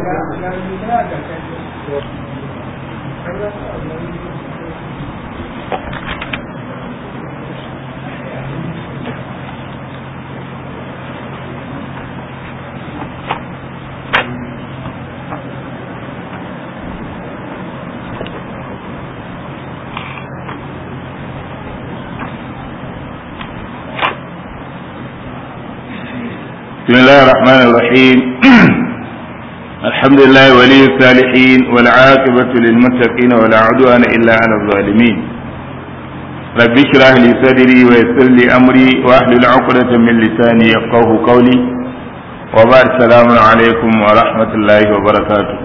بسم الله الرحمن الرحيم الحمد لله ولي الصالحين والعاقبة للمتقين ولا عدوان إلا على الظالمين رب اشرح لي صدري ويسر لي أمري واحلل عقدة من لساني يفقه قولي وبعد السلام عليكم ورحمة الله وبركاته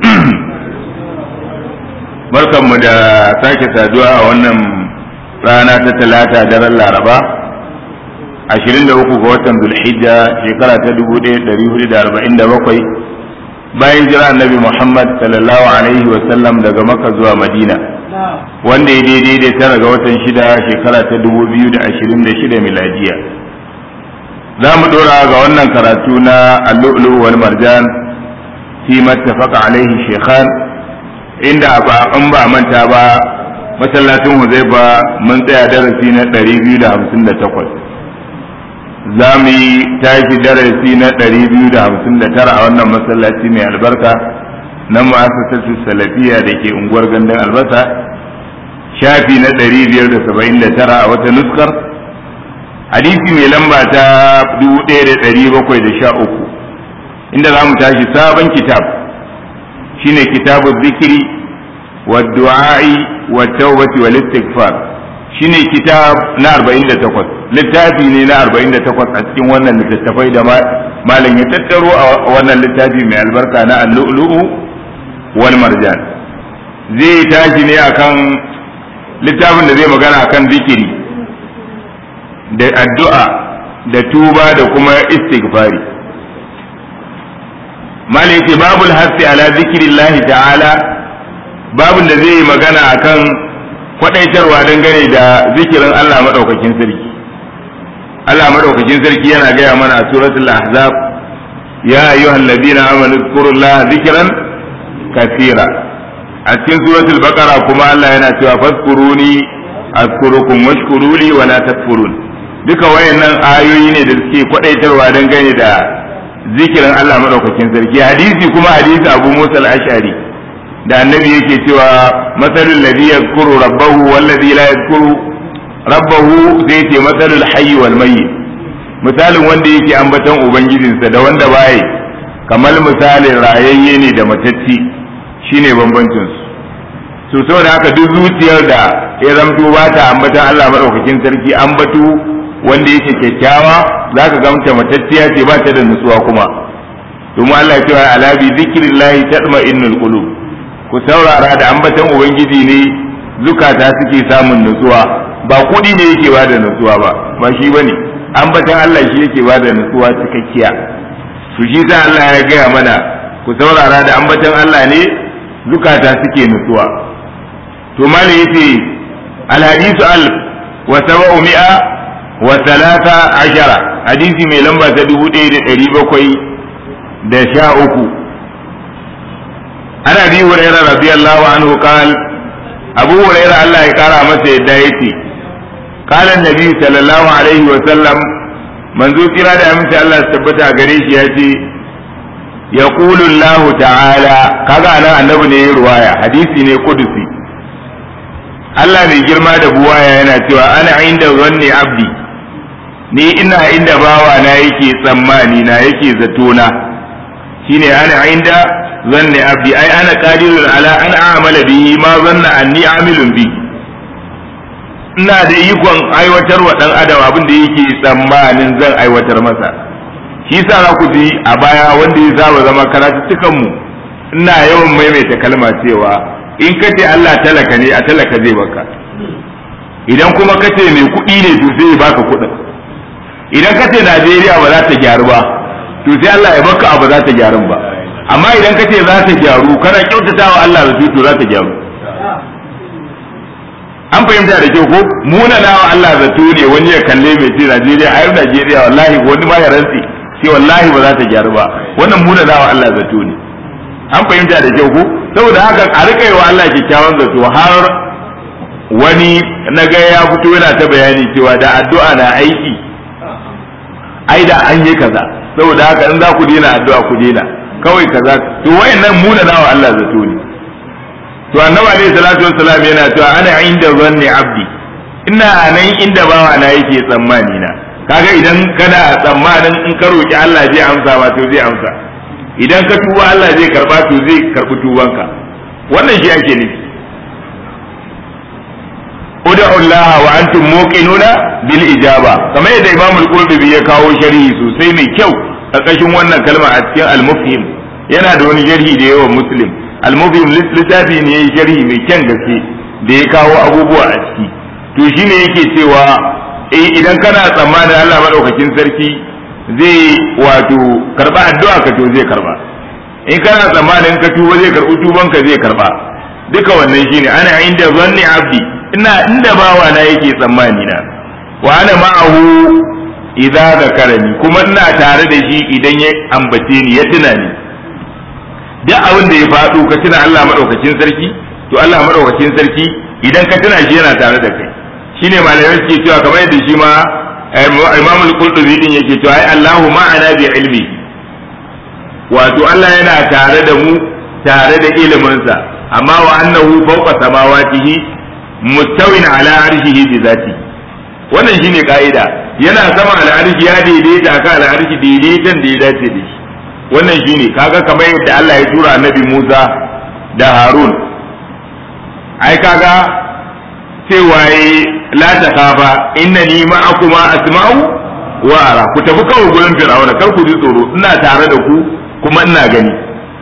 barkan mu da sake saduwa a wannan rana ta talata daren laraba 23 ga watan zulhijja shekara ta 1447 bayan jira annabi muhammad sallallahu alaihi wasallam daga maka zuwa madina wanda ya daidai da tara ga watan shida shekara ta 2026 miladiya za mu dora ga wannan karatu na allu'ulu wal marjan fi mattafaqa alaihi shekhan inda ba an ba manta ba masallacin huzaifa mun tsaya darasi na 258 za mu yi tashi darasi na 259 a wannan masallaci mai albarka na mu'assasatu salafiya da ke unguwar gandun albasa shafi na 579 a wata nuskar hadisi mai lamba ta 1713 inda za mu tashi sabon kitab shine kitabu zikiri wa du'a'i wa tawbati wal istighfar shine kitab na 48 littafi ne na 48 a cikin wannan littattafai da malam ya tattaro a wannan littafi mai albarka na al-lu'lu'u wal marjan zai tashi ne akan littafin da zai magana akan zikiri da addu'a da tuba da kuma istighfari malam yace babul hasi ala zikrillahi ta'ala babun da zai magana akan kwadaitarwa dangane da zikirin Allah madaukakin sarki Allah madaukakin sarki yana gaya mana a suratul ahzab ya ayyuhal ladina amanu zkurullaha zikran kathira a cikin suratul baqara kuma Allah yana cewa fadkuruni azkurukum washkuruli wa la takfurun duka wayannan ayoyi ne da suke kwadaitarwa dangane da zikirin Allah madaukakin sarki hadisi kuma hadisi Abu Musa al-Ash'ari da annabi yake cewa matsalul ladhi yadhkuru rabbahu wal ladhi la yadhkuru rabbahu zai ce matsalul hayy wal mayyit misalin wanda yake ambaton ubangijinsa da wanda baya kamar misalin rayayye ne da matacci shine bambancin su so saboda haka duk zuciyar da ya zamto ba ta ambaton Allah madaukakin sarki ambato wanda yake kyakkyawa zaka gamta matacciya ce ba ta da nutsuwa kuma domin Allah ya ce ala bi zikrillahi tatma'innul qulub ku saurara da ambaton ubangiji ne zukata suke samun nutsuwa ba kuɗi ne yake bada nutsuwa ba ba shi bane ambaton Allah shi yake bada nutsuwa cikakkiya to shi sa Allah ya gaya mana ku saurara da ambaton Allah ne zukata suke nutsuwa to malai yace alhadisu al wa sab'u mi'a wa talata ashara hadisi mai lamba ta dubu ɗaya da ɗari bakwai da sha uku عن ابي هريره رضي الله عنه قال ابو هريره الله يقرا masa yadda yace قال النبي صلى الله عليه وسلم manzo kira da aminci Allah su tabbata gare shi ya ce ya Allah ta'ala kaga nan annabi ne ya ruwaya hadisi ne kudusi Allah mai girma da buwaya yana cewa ana inda zanni abdi ni ina inda bawa na yake tsammani na yake zato na shine ana inda zanni abdi ai ana qadirun ala an a'mala bihi ma zanna anni amilun bi ina da ikon aiwatar wa dan adam abin da yake tsammanin zan aiwatar masa shi yasa za ku ji a baya wanda ya saba zama karatuttukan mu ina yawan maimaita kalma cewa in ka ce Allah talaka ne a talaka zai baka idan kuma ka ce mai kuɗi ne to sai ya baka kuɗin idan ka ce Najeriya ba za ta gyaru ba to sai Allah ya baka abu za ta gyaru ba amma idan ka ce za ta gyaru kana kyautatawa Allah da to za ta gyaru an fahimta da kyau ko munanawa Allah zato ne wani ya kalle mai ce Najeriya a yau Najeriya wallahi wani ma ya rantsi ce wallahi ba za ta gyaru ba wannan munanawa Allah zato ne an fahimta da kyau ko saboda haka a rika yi wa Allah kyakkyawan zato har wani na ga ya fito yana ta bayani cewa da addu'a na aiki ai da an yi kaza saboda haka in za ku daina addu'a ku daina kawai kaza to wayannan muna nawa Allah zato ne to annabi alaihi salatu wassalam yana cewa ana inda zanni abdi ina nan inda bawa na yake tsammani na kaga idan kana tsammanin in ka roki Allah zai amsa ma to zai amsa idan ka tuba Allah zai karba to zai karbi tubanka wannan shi ake nufi ud'u Allah wa antum muqinuna bil ijaba kamar yadda Imam al-Qurtubi ya kawo sharhi sosai mai kyau a ƙarshen wannan kalma a cikin al-Mufhim yana da wani sharhi da yawa Muslim al-Mufhim littafi ne yayi sharhi mai kyan gaske da ya kawo abubuwa a ciki to shine yake cewa eh idan kana tsammanin Allah madaukakin sarki zai wato karba addu'a ka to zai karba in kana tsammanin ka tuba zai karbi tuban ka zai karba duka wannan shine ana inda zanni abdi ina inda bawa na yake tsammani na wa ana ma'ahu idza zakarani kuma ina tare da shi idan ya ambace ni ya tuna ni duk abin da ya faɗo ka tuna Allah madaukakin sarki to Allah madaukakin sarki idan ka tuna shi yana tare da kai shine malamai suke cewa kamar yadda shi ma Imam al-Qurtubi din yake cewa ai Allahu ma'ana bi ilmi wato Allah yana tare da mu tare da iliminsa amma wa annahu fawqa samawatihi mustawin ala arshihi bi zati wannan shine ka'ida yana sama al'arshi ya daidaita ka al'arshi daidaitan da ya dace da shi wannan shine kaga kamar yadda Allah ya tura annabi Musa da Harun ai kaga cewa la ta kafa innani ma'akuma asma'u wa ara ku tafi kawai gurin fir'auna kar ku ji tsoro ina tare da ku kuma ina gani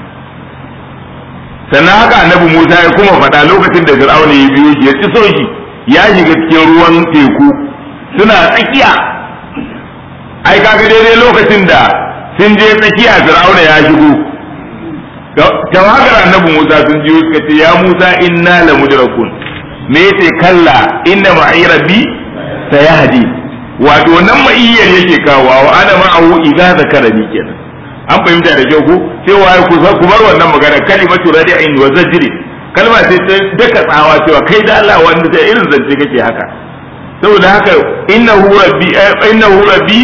sannan haka annabi Musa ya kuma faɗa lokacin da fir'auna ya biyo shi ya ci so shi ya shiga cikin ruwan teku suna tsakiya ai kaga daidai lokacin da sun je tsakiya fir'auna ya shigo tawagar annabi Musa sun ji suka ce ya Musa inna la mudrakun me yace kalla inna ma'i rabbi sayahdi wato nan ma'iyyar yake kawo wa ana ma'ahu idza zakarani kenan an fahimta da kyau ko cewa ku ku bar wannan magana kalimatu radi'in wa zajri kalma ce ta daka tsawa cewa kai da Allah wanda da irin zance kake haka saboda haka innahu rabbi innahu rabbi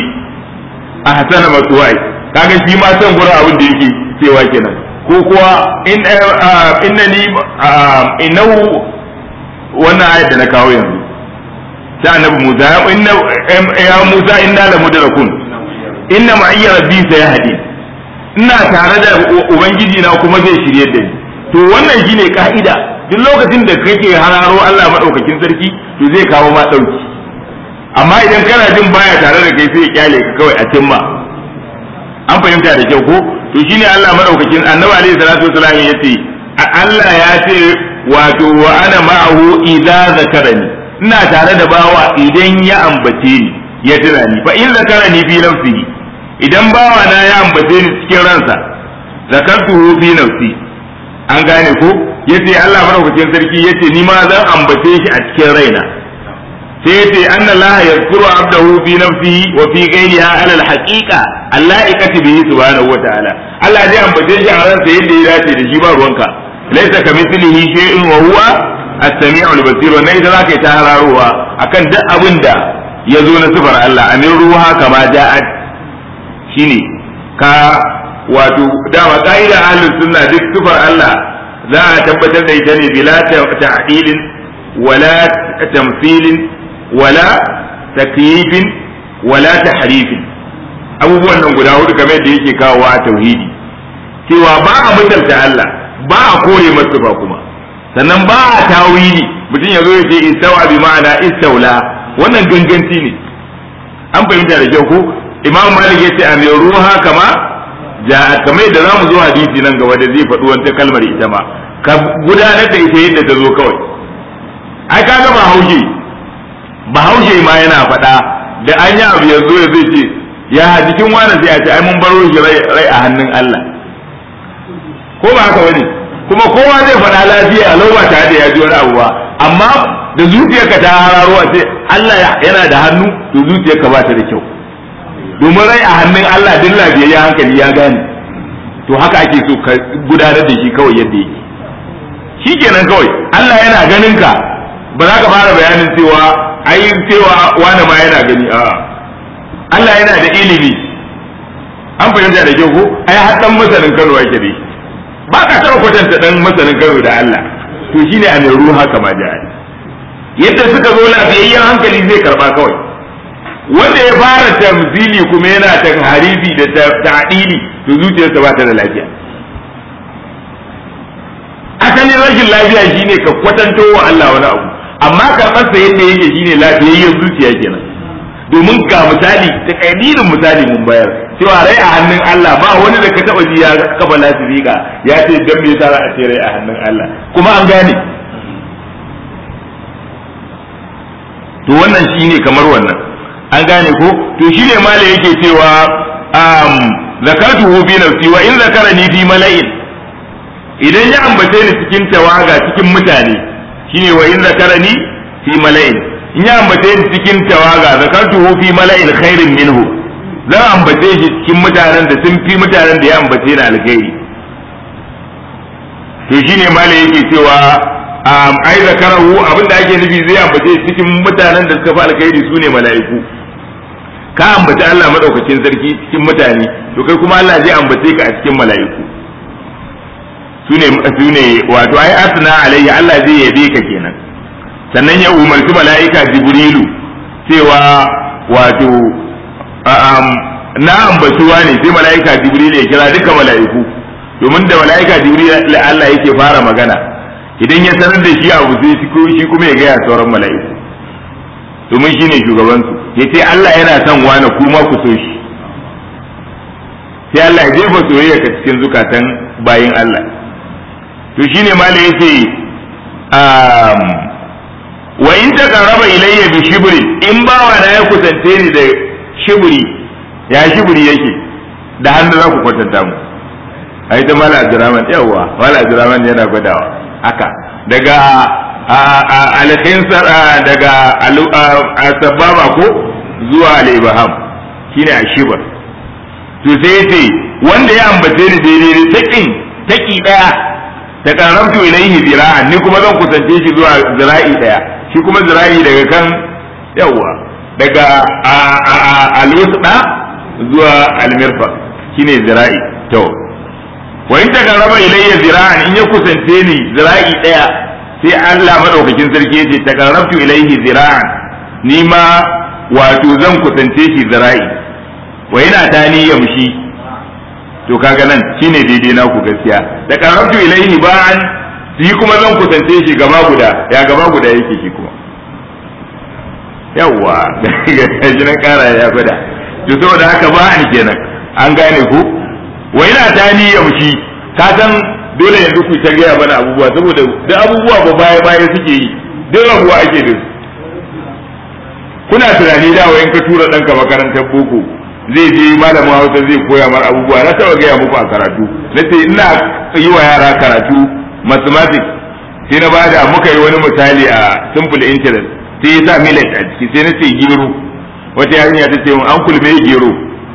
ahsana maswai kaga shi ma san gura abin da yake cewa kenan ko kuwa in innani innahu wannan ayat da na kawo yanzu ta annabi Musa inna ya Musa inna la mudrakun inna ma'iyya rabbi sayahdi ina tare da ubangiji na kuma zai shirye da ni to wannan shine ka'ida duk lokacin da kake hararo Allah madaukakin sarki to zai kawo ma dauki amma idan kana jin baya tare da kai sai ya kyale ka kawai a cimma an fahimta da kyau ko to shine Allah madaukakin annabi alaihi salatu wasallam yace Allah ya ce wato wa ana ma'ahu idza zakarani ina tare da bawa idan ya ambace ni ya tuna ni fa in zakarani fi nafsihi idan bawa na ya ambace ni cikin ransa zakartuhu fi nafsi an gane ko yace Allah madaukakin sarki yace ni ma zan ambace shi a cikin raina sai yace anna Allah yazkuru abdahu fi nafsihi wa fi ghayriha ala al-haqiqa Allah ikati bihi subhanahu wa ta'ala Allah zai ambace shi a ransa yadda ya dace da shi ba ruwanka laysa kamithlihi shay'un wa huwa as-sami'u al-basir wa nai zaka yi ta hararowa akan duk abin da ya zo na sifar Allah amin ruha kama ja'at shine ka wato dama ka'ida ahlus sunna duk sifar Allah za a tabbatar da ita ne bila ta'dilin wala tamthilin wala takyifin wala tahrifin abubuwan nan guda hudu kamar yadda yake kawo a tauhidi cewa ba a mutunta Allah ba a kore masa ba kuma sannan ba a tawili mutum ya zo ya ce istawa bi ma'ana istawla wannan ganganci ne an fahimta da kyau ko imam malik ya ce a mai ruha kama ja kamar yadda zamu zo hadisi nan gaba da zai faɗi wata kalmar ita ma ka gudanar da ita yadda ta zo kawai ai ka ga bahaushe bahaushe ma yana faɗa da an yi abu yanzu ya zai ce ya jikin wani sai a ce ai mun baro shi rai a hannun Allah ko ba haka wani kuma kowa zai faɗa lafiya a lau ba tare da ya ji wani abu ba amma da zuciyarka ta hararo a ce Allah yana da hannu to zuciyarka ba ta da kyau domin rai a hannun Allah duk lafiyayyen hankali ya gane to haka ake so ka gudanar da shi kawai yadda yake shi kenan kawai Allah yana ganin ka ba za ka fara bayanin cewa ai cewa wani ma yana gani a Allah yana da ilimi an fahimta da kyau ko ai har dan masanin Kano yake dai ba ka taɓa kwatanta dan masanin Kano da Allah to shine a mai ruha kama ja'a yadda suka zo lafiyayyen hankali zai karba kawai wanda ya fara tamzili kuma yana ta harifi da ta'dili to zuciyarsa ba ta da lafiya asalin rashin lafiya shine ka kwatanto wa Allah wani abu amma karɓar sa yadda yake shine lafiyayyen zuciya kenan domin ga misali ta kaidinin misali mun bayar cewa rai a hannun Allah ba wani da ka taba ji ya kafa lasifika ya ce dan me yasa za a ce rai a hannun Allah kuma an gane to wannan shine kamar wannan an gane ko to shine malai yake cewa um zakartuhu bi nafsi wa in zakarani fi mala'in idan ya ambace ni cikin tawaga cikin mutane shine wa in zakarani fi mala'in in ya ambace ni cikin tawaga zakartuhu fi mala'in khairin minhu zan ambace shi cikin mutanen da sun fi mutanen da ya ambace ni alkhairi to shine malai yake cewa ai zakarahu abin da ake nufi zai ambace cikin mutanen da suka fi alkhairi su ne mala'iku ka ambaci Allah madaukakin sarki cikin mutane to kai kuma Allah zai ambace ka a cikin mala'iku su ne wato ai asna alayhi Allah zai yabe ka kenan sannan ya umarci mala'ika jibrilu cewa wato na ambaci ne sai mala'ika jibrilu ya kira duka mala'iku domin da mala'ika jibrilu Allah yake fara magana idan ya sanar da shi abu sai shi kuma ya gaya sauran mala'iku domin shi ne shugabansu ya ce Allah yana son wani kuma ku so shi sai Allah ya jefa soyayya ka cikin zukatan bayin Allah to shi ne mala ya ce wa in ta karaba ilayya bi shibri in bawa na ya kusance ni da shibri ya shibri yake da hannu za ku kwatanta mu a ita mala abdurrahman yawwa mala abdurrahman yana gwadawa haka daga alkhinsar daga sababa ko zuwa al-ibham shine ashibar to sai yace wanda ya ambace ni daidai takin taki daya ta karamtu ilaihi zira'an ni kuma zan kusance shi zuwa zira'i daya shi kuma zira'i daga kan yawa daga al-wusda zuwa al-mirfaq shine zira'i to wa in takarraba ilayya zira'an in ya kusance ni zira'i daya sai Allah madaukakin sarki yace takarrabtu ilayhi zira'an ni ma wato zan kusance shi zira'i wa yana tani yamshi to kaga nan shine daidai na ku gaskiya takarrabtu ilayhi ba'an shi kuma zan kusance shi gaba guda ya gaba guda yake shi kuma yawwa shi nan kara ya gwada to saboda haka ba'an kenan an gane ku wa yana tani yamshi ka san dole yanzu ku ta gaya mana abubuwa saboda duk abubuwa ba baya baya suke yi duk rabuwa ake da su kuna tunani da wayan ka tura ɗanka makarantar boko zai je malamin hausa zai koya mar abubuwa na taɓa gaya muku a karatu na ce ina yi wa yara karatu mathematics sai na bada muka yi wani misali a simple interest sai ya sa millet a ciki sai na ce gero wata yarinya ta ce mun an kulme gero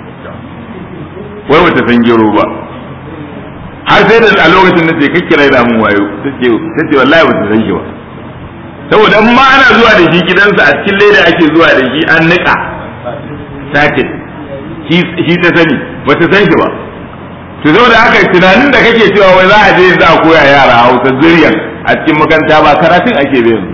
wai wata san gero ba har sai da a lokacin da ce kake raina mun wayo ta ce wallahi ba ta san shi ba saboda in ma ana zuwa da shi gidansa a cikin leda ake zuwa da shi an nika sakin shi ta sani ba ta san shi ba to saboda haka tunanin da kake cewa wai za a je za a koya yara hausa zuriyan a cikin makaranta ba karatun ake da yanzu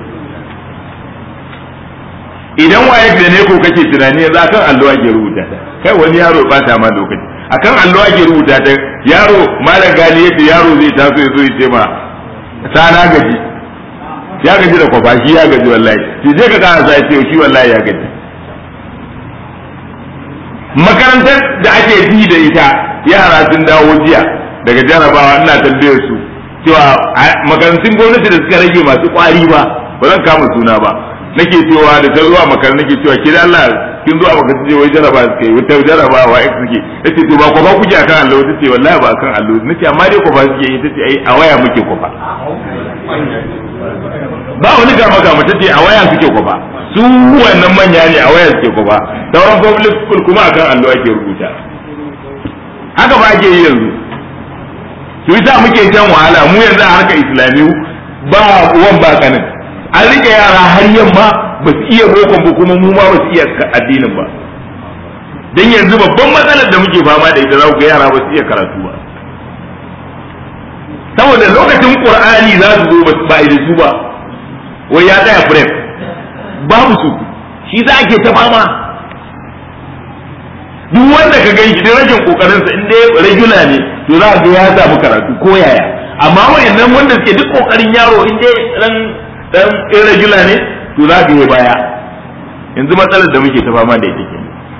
idan waye da ne ko kake tunani yanzu akan allo ake rubuta ta kai wani yaro ba ta ma lokaci akan allo ake rubuta ta yaro malam gali yadda yaro zai taso ya zo ya ce ma sana gaji ya gaji da kwafa shi ya gaji wallahi to je ka kana sai ce shi wallahi ya gaji makarantar da ake ji da ita yara sun dawo jiya daga jarabawa ina tambayar su cewa makarantun gwamnati da suka rage masu kwari ba ba zan kama suna ba nake cewa da ta zuwa makarantar nake cewa ke da Allah kin zuwa makarantar je wai jaraba suka yi wata jarabawa x suke nace to ba kwafa kuke akan allo tace wallahi ba akan allo nace amma dai kwafa suke yi tace ai a waya muke kwafa ba wani gama gama tace a waya suke kwafa su wannan manya ne a waya suke kwafa sauran public school kuma akan allo ake rubuta haka ba ake yi yanzu to yasa muke shan wahala mu yanzu a harkar islamiyu ba uwan ba kanin an rike yara har yamma ba su iya bokon ba kuma mu ma ba su iya addinin ba dan yanzu babban matsalar da muke fama da ita za ku ga yara ba su iya karatu ba saboda lokacin qur'ani za su zo ba da su ba wai ya tsaya frame babu su shi za ke ta fama duk wanda ka gan shi da rashin kokarin sa inda regular ne to za ga ya samu karatu ko yaya amma wayannan wanda suke duk kokarin yaro inda dan dan irregular ne to za ga ya baya yanzu matsalar da muke ta fama da ita ke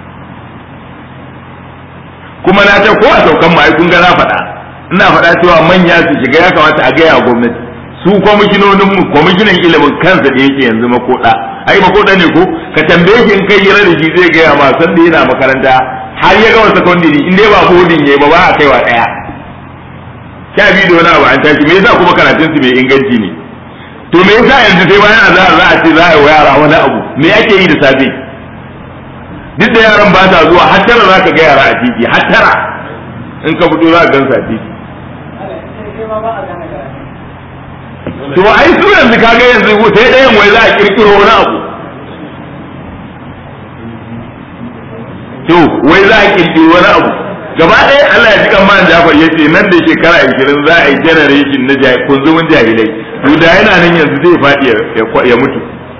kuma na ta ko a saukan mu ai kun ga na faɗa ina faɗa cewa manya su shiga ya kamata a gaya gwamnati su kwamishinonin mu kwamishinan ilimin kansa da yake yanzu makoda ai makoda ne ko ka tambaye shi in kai hira da shi zai gaya ma san da yana makaranta har ya gama secondary in dai ba bodin yayi ba ba a kaiwa daya sha biyu da wani abu an tashi me yasa kuma karatun su mai inganci ne to me yasa yanzu sai bayan azhar za a ce za a yi wa yara wani abu me ake yi da safe duk da yaran ba sa zuwa har tara za ka ga yara a titi har tara in ka fito za ka gansa a titi to ai su yanzu kaga yanzu sai ɗayan wai za a kirkiro wani abu to wai za a kirkiro wani abu gaba ɗaya Allah ya ji kan man Jafar yace nan da shekara 20 za a yi generation na jahil kunzumin jahilai to da yana nan yanzu zai faɗi ya mutu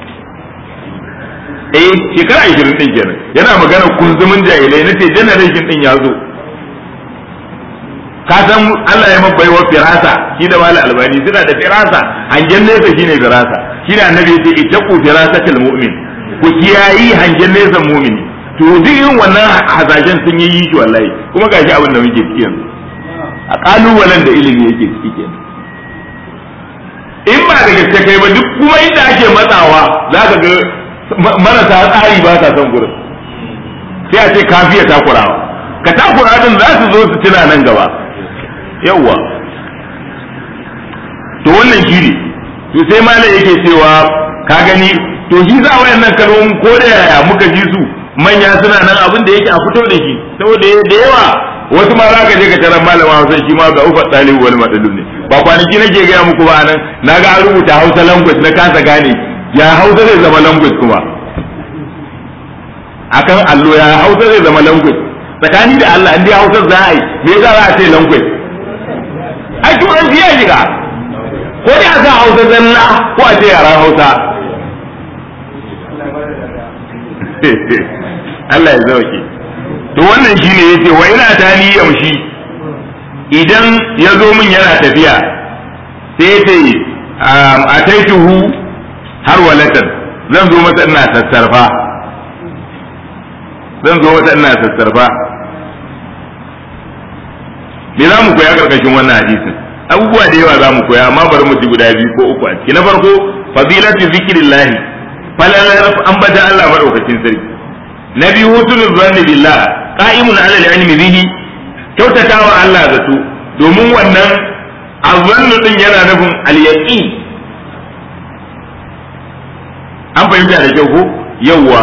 eh shekara 20 din kenan yana magana kunzumin jahilai nace generation din ya zo ka san Allah ya mabbai wa firasa shi da mala albani suna da firasa hangen nesa shine firasa shine annabi ya ce ittaqu firasatil mu'min ku kiyayi hangen nesa mu'mini to duk irin wannan hasashen sun yi shi wallahi kuma gashi abin da muke ciki yanzu a kalubalen da ilimi yake ciki kenan in ba da gaske kai ba duk kuma inda ake matsawa za ka ga marasa tsari ba sa son gurin sai a ce kafiya takurawa ka takura din za su zo su tuna nan gaba yawwa to wannan shi ne to sai malam yake cewa ka gani to shi za wayannan kalmomin ko da yaya muka ji su manya suna nan abin da yake a fito da shi saboda da yawa wasu ma za ka je ka tarar malama Hausa shi ma ga ufa ɗalibu wani matsalul ne ba kwanaki nake gaya muku ba nan na ga an rubuta Hausa language na kasa gane ya Hausa zai zama language kuma akan allo ya Hausa zai zama language tsakani da Allah in dai Hausa za a yi me yasa za a ce language ai turanci ya shiga ko da a sa Hausa zalla ko a ce yaran Hausa Allah ya zauke to wannan shine yace wa ina tani yamshi idan ya zo min yana tafiya sai ya ce a taituhu har walatan zan zo masa ina sassarfa zan zo masa ina sassarfa me za mu koya karkashin wannan hadisin abubuwa da yawa za mu koya amma bari mu ji guda biyu ko uku a ciki na farko fadilatu zikrillahi falalar ambata Allah madaukakin sarki na biyu husnul zanni billah qa'imun ala al-ilmi bihi kyautatawa Allah zato domin wannan azannu din yana nufin al-yaqin an fahimta da kyau ko yawa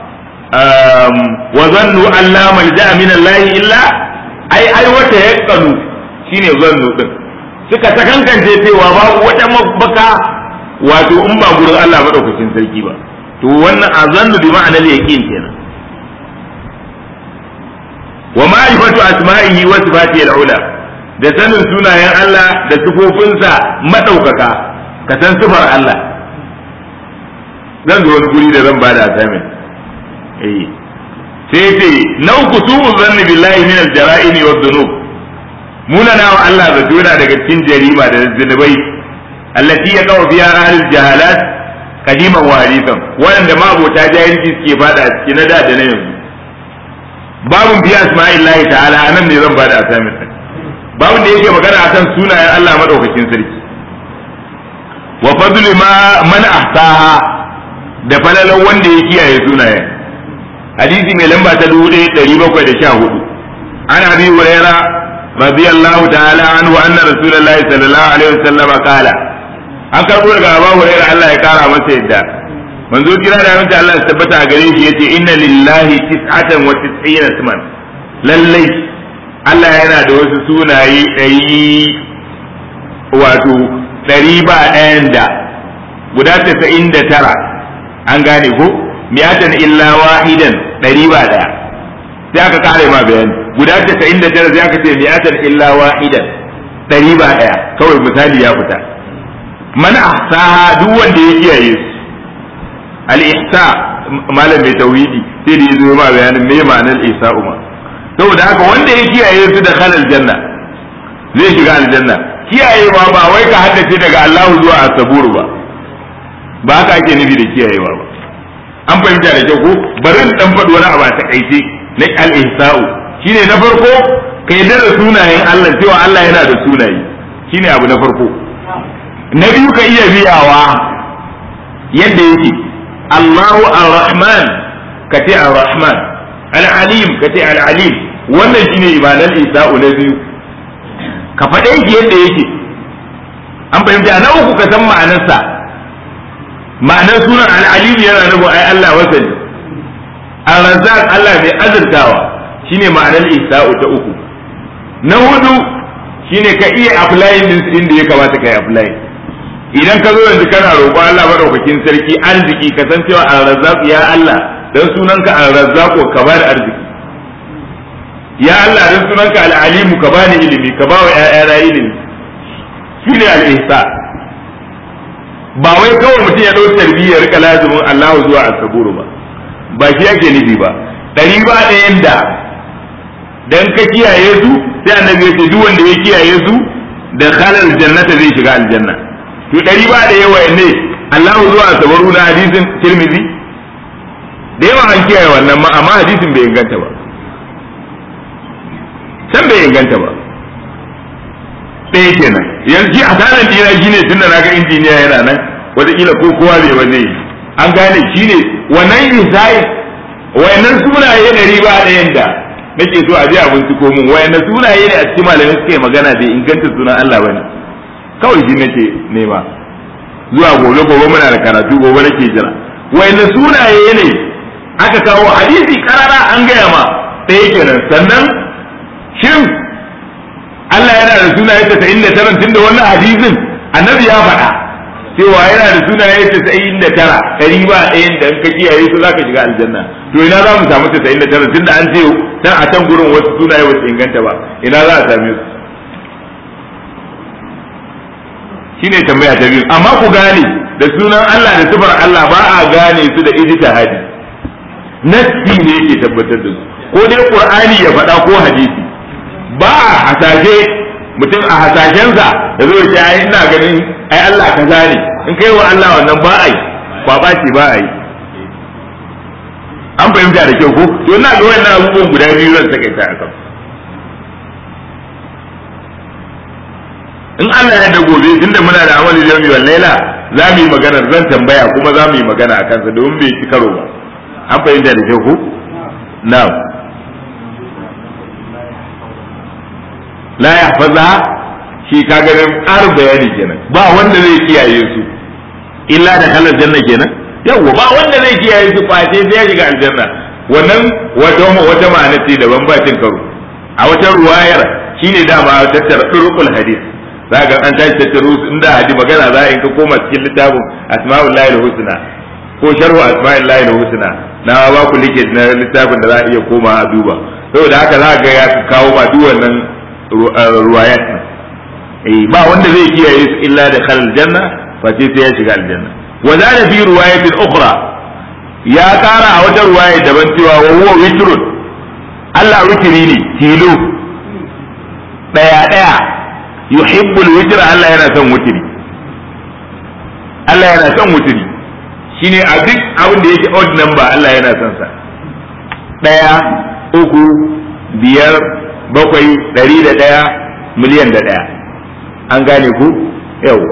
wa zannu an la malja'a min Allah illa ai ai wata yaqalu shine zannu din suka ta kankance cewa babu wata mabaka wato in ba gurin Allah madaukakin sarki ba to wannan azannu bi ma'anar yaqin kenan wa ma'rifatu asma'ihi wa sifatihi al-ula da sanin sunayen Allah da sifofinsa madaukaka ka san sifar Allah zan zo wani guri da zan bada assignment eh sai ce na uku su'u zanni billahi min al-jara'imi wa dhunub munana wa Allah zato yana daga cikin jarima da zunubai allati ya kawo biya ahlul jahalat kadiman wa hadisan wanda ma abota jahilci suke fada a cikin da da na yanzu babun biya asma'illahi ta'ala anan ne zan bada assignment babun da yake magana akan sunayen Allah madaukakin sarki wa fadlu ma man ahsaha da falalan wanda ya kiyaye sunayen hadisi mai lamba ta 1714 an abi hurairah radiyallahu ta'ala anhu anna rasulullahi sallallahu alaihi wasallam qala an karbo daga Abu Hurairah Allah ya kara masa yadda manzo kira da yanzu Allah ya tabbata a gare shi yace inna lillahi tis'atan wa tis'ina isman lallai Allah yana da wasu sunaye ɗari wato ɗari ba ɗayan da guda tasa'in da tara an gane ko miyatan illa wahidan ɗari ba ɗaya sai aka kare ma bayani guda tasa'in da tara sai aka ce miyatan illa wahidan ɗari ba ɗaya kawai misali ya fita man ahsaha duk wanda ya kiyaye su al ihsa malam mai tauhidi sai da yazo ma bayanin me ma'anar ihsa ma saboda haka wanda ya kiyaye su da khalal janna zai shiga aljanna kiyayewa ba wai ka haddace daga Allahu zuwa as-sabur ba ba haka ake nufi da kiyayewa ba an fahimta da kyau ko bari in dan faɗi wani abu a takaice na al-ihsa'u shine na farko ka yarda da sunayen Allah cewa Allah yana da sunaye shine abu na farko na biyu ka iya biyawa yadda yake Allahu ar-Rahman ka ce ar-Rahman al-Alim ka ce al-Alim wannan shine ibadan isa'u na biyu ka faɗe shi yadda yake an fahimta na uku ka san ma'anarsa ma'anar sunan al-Alim yana nufin ai Allah wasani ar-Razzaq Allah mai azurtawa shine ma'anar isa'u ta uku na hudu shine ka iya applying din inda ya kamata ka yi applying idan ka zo yanzu kana roƙon Allah madaukakin sarki arziki ka san cewa ar-razzaq ya Allah dan sunanka ar-razzaq ka bani arziki ya Allah dan sunanka al-alimu ka bani ilimi ka bawa ƴaƴana ilimi shine al-ihsa ba wai kawai mutum ya ɗau tarbiyya rika lazumin Allah zuwa as-saburu ba ba shi yake nufi ba ɗari ba ɗayan da dan ka kiyaye su sai annabi ya ce duk wanda ya kiyaye su da khalal jannata zai shiga aljanna to ɗari ba da yawa ne Allahu zuwa sabaru na hadisin Tirmidhi da yawa an kiyaye wannan ma amma hadisin bai inganta ba san bai inganta ba ɗaya kenan yanzu a tanan dina shine tunda naga injiniya yana nan wataƙila ko kowa bai ba zai an gane shine wannan isai wayannan sunaye ɗari ba ɗayan da nake so a je a binciko mun wayannan sunaye ne a cikin malamai suka yi magana bai inganta sunan Allah bane kawai shi nake nema zuwa gobe gobe muna da karatu gobe nake jira wanda sunaye ne aka kawo hadisi karara an gaya ma ɗaya kenan sannan shin Allah yana da sunaye tasa'in da tara tun da wannan hadisin annabi ya faɗa cewa yana da sunaye tasa'in da tara ɗari ba ɗayan da ka kiyaye su za ka shiga aljanna to ina za mu samu tasa'in da tara tun da an ce can a can gurin wasu sunaye wasu inganta ba ina za a same su shine tambaya ta biyu amma ku gane da sunan Allah da sifar Allah ba a gane su da ijtihadi nassi ne yake tabbatar da su ko dai qur'ani ya faɗa ko hadisi ba a hasashe mutum a hasashensa da zo ya ai ina ganin ai Allah kaza ne in kai wa Allah wannan ba ai kwaba ce ba ai an fahimta da kyau ko to ina ga wannan abubuwan guda biyu zan takaita a kan in Allah ya da gobe tunda muna da amali da yau laila za mu yi magana zan tambaya kuma za mu yi magana a kansa domin bai ci karo ba an fahimta da kyau ko na'am la yahfaza shi ka ga ƙar bayani kenan ba wanda zai kiyaye su illa da kalar janna kenan yawwa ba wanda zai kiyaye su face sai ya shiga aljanna wannan wata wata ma'ana ce daban ba cin karo a wata ruwayar shine dama tattara turqul hadith za ga an tashi tattaro inda hadi magana za a ka koma cikin littafin asma'ul lahi husna ko sharhu asma'ul lahi husna na ba ku like na littafin da za a iya koma a duba saboda haka za ga ya kawo ma duk wannan ruwayat eh ba wanda zai kiyaye su illa da khalal janna fa sai ya shiga aljanna wa zada fi ruwayatin ukhra ya kara a wata ruwaya daban cewa wa huwa witrun Allah witri ne tilo daya daya yuhibbul witra Allah yana son wutiri Allah yana son wutiri shine a duk abin da yake odd number Allah yana son sa daya uku biyar bakwai ɗari da ɗaya miliyan da ɗaya an gane ku yawwa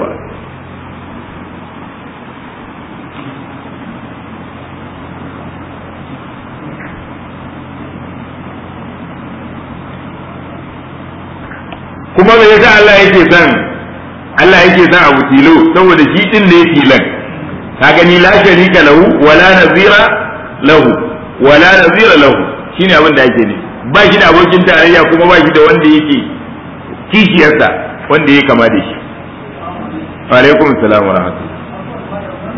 kuma me yasa Allah yake son Allah yake son abu tilo saboda shi din ne tilan ka gani la sharika lahu wala nazira lahu wala nazira lahu shine abin da ake ne ba shi da abokin tarayya kuma ba shi da wanda yake kishiyarsa wanda ya kama da shi wa alaikum assalam wa rahmatullah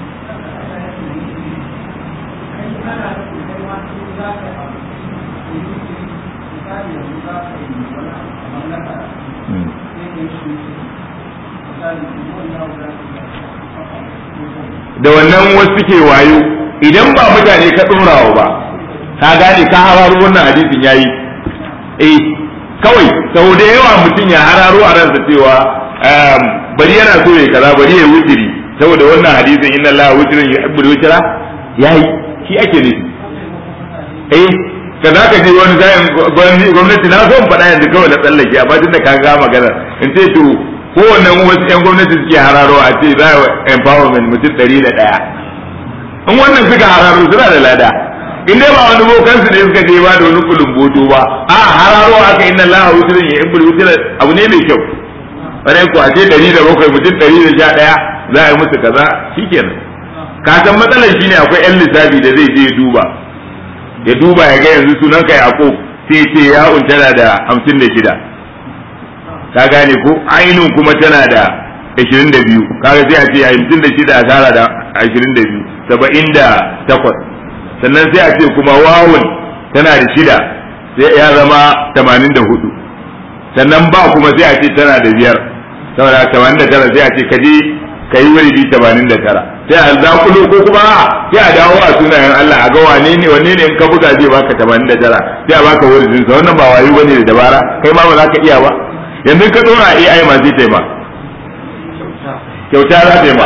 da wannan wasu suke wayo idan ba mutane ka tsorawa ba ka gane ka hararo wannan hadisin yayi eh kawai sau da yawa mutum ya hararo a ransa cewa bari yana so ya kaza bari ya wutiri saboda wannan hadisin inna Allah wutirin yuhibbul wutira yayi shi ake nufi eh ka za ka je wani zayin gwamnati na so in faɗa yanzu kawai na tsallake amma tun da ka ga magana in ce to kowanne wasu 'yan gwamnati suke hararo a ce za a empowerment mutum ɗari da ɗaya in wannan suka hararo suna da lada in dai ba wani bokansu ne suka je ba da wani kulumboto ba a hararo aka inna laha wuturin ya in wutura abu ne mai kyau bare ku a ce ɗari da bakwai mutum ɗari da sha ɗaya za a yi musu kaza shikenan ka san matsalar shine akwai 'yan lissafi da zai je ya duba ya duba ya ga yanzu sunan ka yaƙo sai ce ya untana da hamsin da shida ka gane ko ainihin kuma tana da ashirin da biyu kaga sai a ce hamsin da shida a tara da ashirin da biyu saba'in da takwas sannan sai a ce kuma wawun tana da shida sai ya zama tamanin da hudu sannan ba kuma sai a ce tana da biyar saboda tamanin da tara sai a ce kaje ka yi wuri tamanin da tara sai a zakulo ko kuma sai a dawo a sunayen Allah a ga wane ne wanne ne in ka buga zai baka tamanin da tara sai a baka wurin sa wannan ba wayo bane da dabara kai ma ba za ka iya ba yanzu ka dora AI ma zai taima kyauta za ta yi ma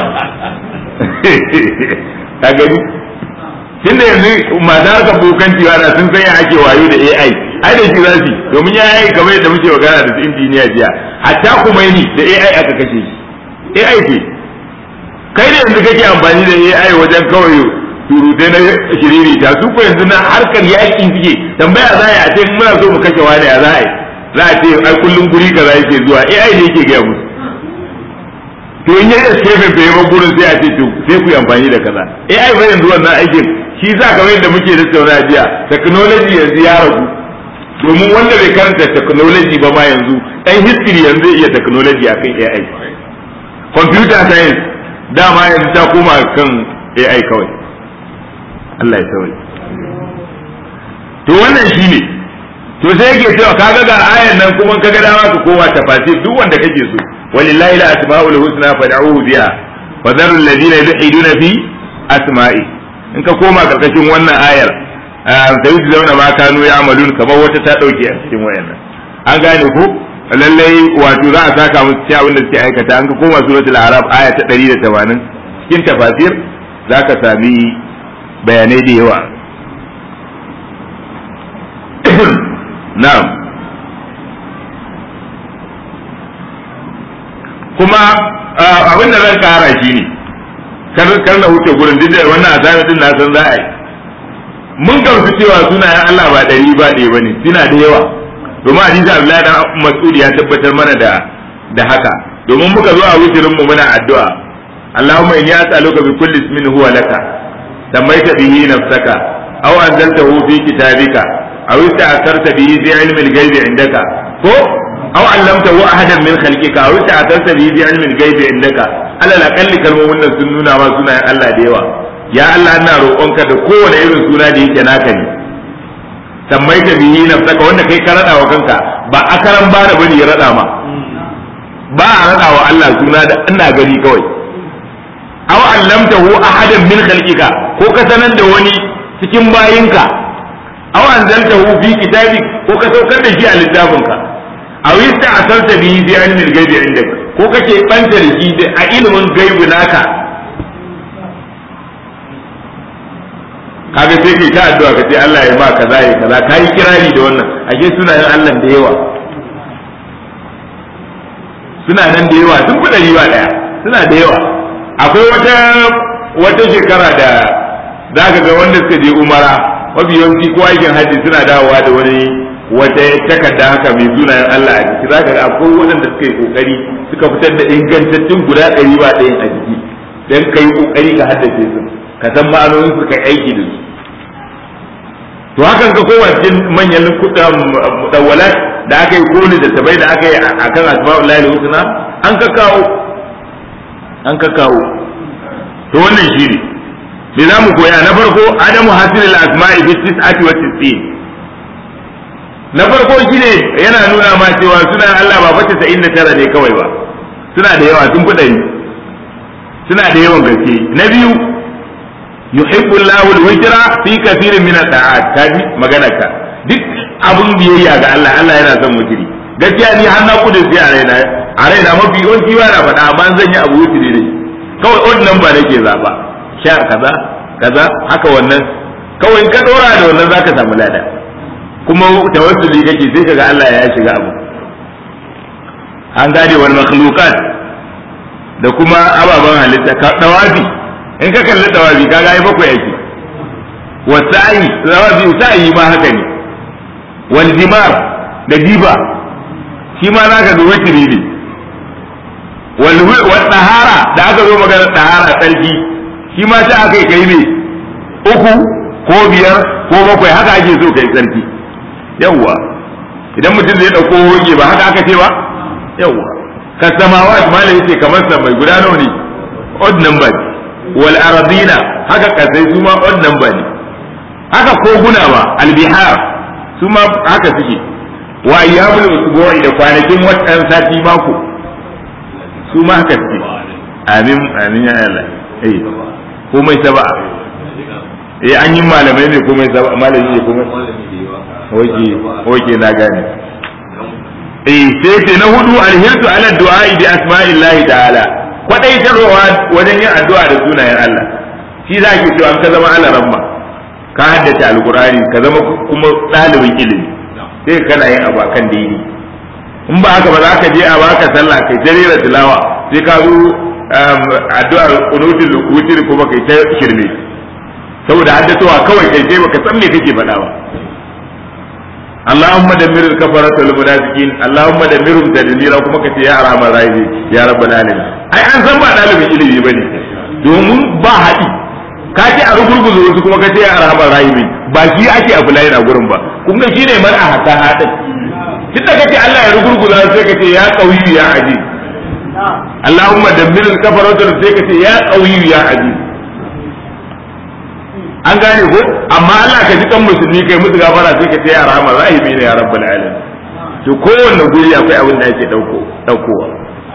ka gani tun da yanzu masu harkar bokanci na sun san ya ake wayo da AI ai da shi za su domin ya yi kamar yadda muke magana da su injiniya jiya hatta kuma ni da AI aka kashe shi AI ce kai da yanzu kake amfani da AI wajen kawai surutai na shiriri ta su ko yanzu na harkar yakin suke tambaya za a yi a ce muna so mu kashe wani a za a yi za a ce ai kullum guri kaza yake zuwa AI ne yake gaya musu to in yayi escape bai ba gurin sai a ce to sai ku yi amfani da kaza AI ba yanzu wannan aikin shi za ka da muke da sauna jiya technology yanzu ya ragu domin wanda bai karanta technology ba ma yanzu dan history yanzu zai iya technology akan AI computer science dama yanzu ta koma kan AI kawai Allah ya sauya to wannan shine to sai yake cewa kaga ga ayan nan kuma kaga dama ka koma tafasir duk wanda kake so walillahi la asmaul husna fad'uhu biha wa dharu alladhina yulhiduna fi asma'i in ka koma karkashin wannan ayar sai su zauna ma kanu ya amalun kamar wata ta dauke a cikin wayannan an gane ko lallai wato za a saka musu cewa abin da suke aikata an ka koma suratul arab aya ta 180 cikin tafasir zaka sami bayanai da yawa na'am kuma abin da zan kara shi ne kar na wuce gurin duk da wannan asami din na san za a yi mun gamsu cewa sunayen Allah ba ɗari ba ɗaya bane suna da yawa domin hadisi Abdullahi dan Mas'ud ya tabbatar mana da da haka domin muka zo a wucirin mu muna addu'a Allahumma inni as'aluka bi kulli ismin huwa laka sammaita bihi nafsaka aw anzaltahu fi kitabika aw ista'sarta bihi fi ilmi al-ghaibi indaka ko aw allamtahu ahadan min khalqika aw ista'sarta bihi fi ilmi al-ghaibi indaka alal aqalli kalmomin nan sun nuna ma sunayen Allah da yawa ya Allah ina roƙonka da kowane irin suna da yake naka ne sammaita bihi nafsaka wanda kai ka rada wa kanka ba akaran ba da bane ya rada ma ba a rada wa Allah suna da ina gari kawai aw allamtahu ahadan min khalqika ko ka sanar da wani cikin bayinka aw anzaltahu fi kitabik ko ka saukar da shi a littafinka aw yasta'sarta bihi fi ilmi al-ghaibi indaka ko kake banta da shi a ilimin gaibu naka kaga sai kai ta addu'a ka ce Allah ya ma kaza ya kaza kai kirari da wannan ake sunayen Allah da yawa suna nan da yawa sun fi riba daya suna da yawa akwai wata wata shekara da za ka ga wanda suka je umara mafi yawanci ko aikin hajji suna dawowa da wani wata takarda haka mai sunayen Allah a jiki za ka ga akwai waɗanda suka yi kokari suka fitar da ingantattun guda ɗari ba ɗayan a jiki dan kai kokari ka haddace su ka san ma'anonin su kai aiki da su to hakan ka koma cikin manyan mudawwalat da aka yi koli da sabai da aka yi akan asma'ul lahi husna an ka kawo an ka kawo to wannan shi ne me za mu koya na farko adamu hasilil asma'i fi tis'ati wa tis'in na farko shi ne yana nuna ma cewa suna Allah ba fa 99 ne kawai ba suna da yawa sun fi ɗari suna da yawan gaske na biyu yuhibbu Allahu al-witra fi kathirin min at-ta'at kaji magana ka duk abun biyayya ga Allah Allah yana son mutiri gaskiya ni har na kudin sai a raina a raina mafi yawanci ba na faɗa amma zan yi abu wutiri ne kawai odd number nake zaba sha kaza kaza haka wannan kawai in ka dora da wannan zaka samu lada kuma tawassuli kake sai kaga Allah ya shiga abu an gane wal makhluqat da kuma ababen halitta ka dawabi in ka kalli dawabi kaga ai bakwai yake wa sa'i dawabi sa'i ma haka ne wal jimar da diba shi ma zaka ga witri ne wal wal tahara da aka zo magana tahara tsarki shi ma sai aka kai ne uku ko biyar ko bakwai haka ake so kai tsarki yawwa idan mutum zai dauko hoge ba haka aka ce ba yawwa kasamawat malai yace kamar sa mai guda nawa ne odd number wal aradina haka kasai su ma odd number ne haka koguna ba albihar su ma haka suke wa ayyamul usbu'i da kwanakin watan sati mako su ma haka suke amin amin ya Allah eh komai saba eh an yi malamai ne komai saba malami ne komai oke oke na gane eh sai ce na hudu alhirtu ala du'a bi asma'illahi ta'ala kwadaitarwa wajen yin addu'a da sunayen Allah shi za ki cewa ka zama ala ramma ka haddace alqur'ani ka zama kuma ɗalibin ilimi sai kana yin abu akan daidai in ba haka ba za ka je a baka sallah kai jarira tilawa sai ka zo addu'ar qunutul witr kuma kai ta shirme saboda haddatowa kawai kai sai baka san me kake faɗa ba اللهم دمر الكفرة والمنافقين اللهم دمرهم تدميرا kuma kace ya arama rayi ya rabbal alamin ai an san ba dalibin ilimi bane domin ba haɗi ka ce a rugurguzo wasu kuma kace ya arama rayi ba shi ake a fulani na gurin ba kun ga shine man a hata hadin tun da kace Allah ya rugurguza sai kace ya qawiyu ya aziz Allahumma dammir al-kafarata sai kace ya qawiyu ya aziz an gane ko amma Allah ka ji kan musulmi kai musu gafara sai ka ce ya rahama rahimi ne ya rabbul alamin to kowanne guri akwai abin da yake dauko daukowa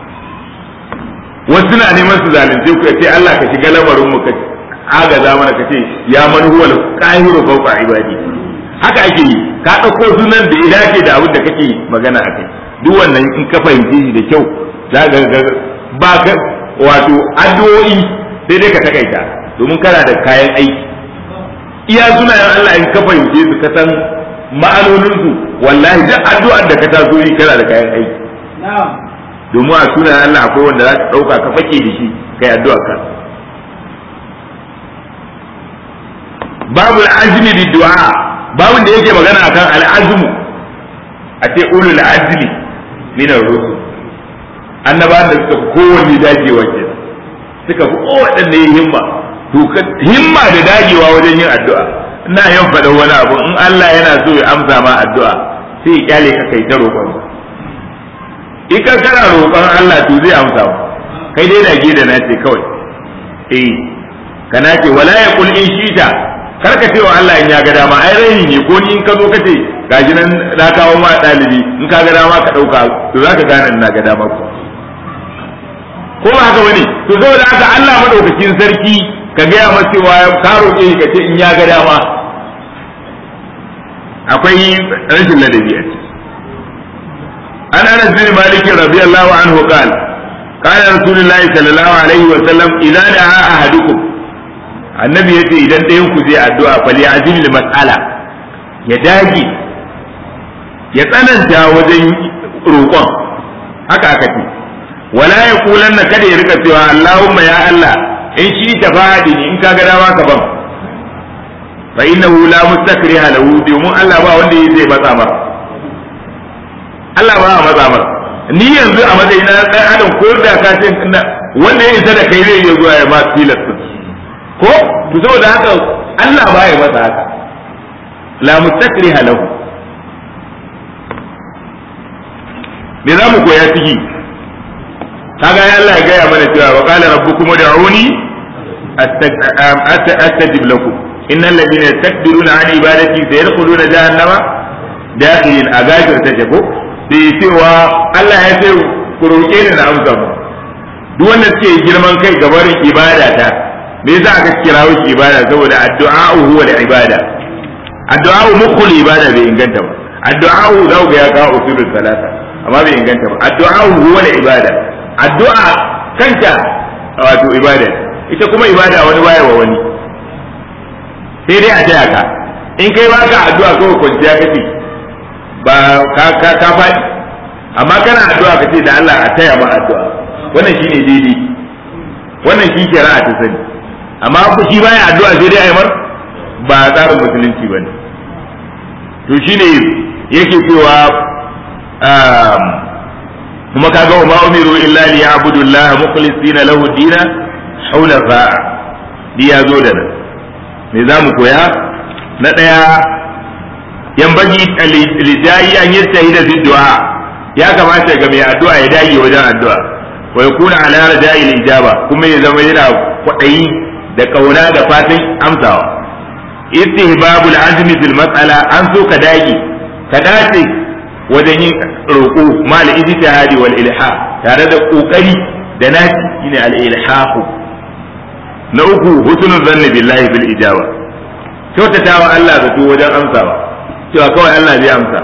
wasu na neman su zalunce ku ce Allah ka shiga lamarin mu ka agaza mana ka ce ya man huwa al-qahiru fawqa ibadi haka ake yi ka dauko sunan da ya dace da abin da kake magana akai duk wannan in ka fahimci shi da kyau za ga ba ka wato addu'o'i sai dai ka takaita domin kana da kayan aiki iya sunayen Allah in ka fahimce su ka san ma'anonin su wallahi duk addu'ar da ka taso yi kana da kayan aiki domin a sunayen Allah akwai wanda za ka ɗauka ka fake da shi kai addu'a ka babu al'azmi bi du'a babun da yake magana akan al'azmu a ce ulul azmi min ar-rusul annabawan da suka kowanne dajewa ke suka fi kowanne himma to himma da dagewa wajen yin addu'a ina yin faɗa wani abu in Allah yana so ya amsa ma addu'a sai ya kyale ka kai ta roƙon in ka kana roƙon Allah to zai amsa ma kai dai dage da nace kawai eh kana ce wala ya kul in shita kar ka ce wa Allah in ya ga dama ai raini ne ko ni in ka zo ka ce gashi nan na kawo ma ɗalibi in ka ga dama ka ɗauka to za ka gane ina ga dama ko ko ba haka bane to saboda haka Allah madaukakin sarki ka gaya masa cewa ka roƙe ka ce in ya ga dama akwai rashin ladabi a ciki an anas bin malik radiyallahu anhu qala qala rasulullah sallallahu alaihi wa sallam idza da'a ahadukum annabi yace idan ɗayan ku zai addu'a fali ajil mas'ala ya dage ya tsananta wajen roƙon haka aka ce wala yaqulanna kada ya rika cewa allahumma ya allah in shi ta fadi in ka ga dama ka ban fa innahu la mustakriha lahu domin Allah ba wanda zai matsa mar Allah ba a matsa mar ni yanzu a matsayin na dan adam ko da ka ce wanda ya isa da kai zai iya zuwa ya ma tilas ko to saboda haka Allah ba ya matsa haka la mustakriha lahu me za mu koya ciki kaga ya Allah ya gaya mana cewa wa qala rabbukum ud'uni astajib lakum innal ladina yastakbiruna an ibadati sayadkhuluna jahannama dakhilin agajir take ko sai cewa Allah ya ce ku roƙe ni na amsa mu duk wanda suke girman kai gabarin ibada ta me yasa aka kirawo shi ibada saboda addu'a huwa al-ibada addu'a mukhul ibada bai inganta ba addu'a za ga ya kawo usulul salata amma bai inganta ba addu'a huwa al-ibada addu'a kanta wato ibada ita kuma ibada wani baya wa wani sai dai a taya ka in kai baka addu'a kawai kwanciya kake ba ka ka ka faɗi amma kana addu'a kace da Allah a taya ma addu'a wannan shine daidai wannan shi shari'a ta sani amma ku shi baya addu'a sai dai aymar ba tsarin musulunci bane to shine yake cewa kuma kaga wa ma umiru illa li ya'budu Allah mukhlisina lahu dina haula za'a di ya zo da nan me za mu koya na daya yambaji lijayi an yastahida fi du'a ya kamata ga mai addu'a ya dage wajen addu'a wa yakuna ala rajai ijaba kuma ya zama yana kwadayi da kauna da fatan amsawa istihbabul azmi fil mas'ala an so ka dage ka dace wajen yin roƙo mal ijtihadi wal ilha tare da kokari da naci shine al ilhahu na uku husnul zanni billahi bil ijaba kyautatawa Allah zato wajen amsawa cewa kawai Allah zai amsa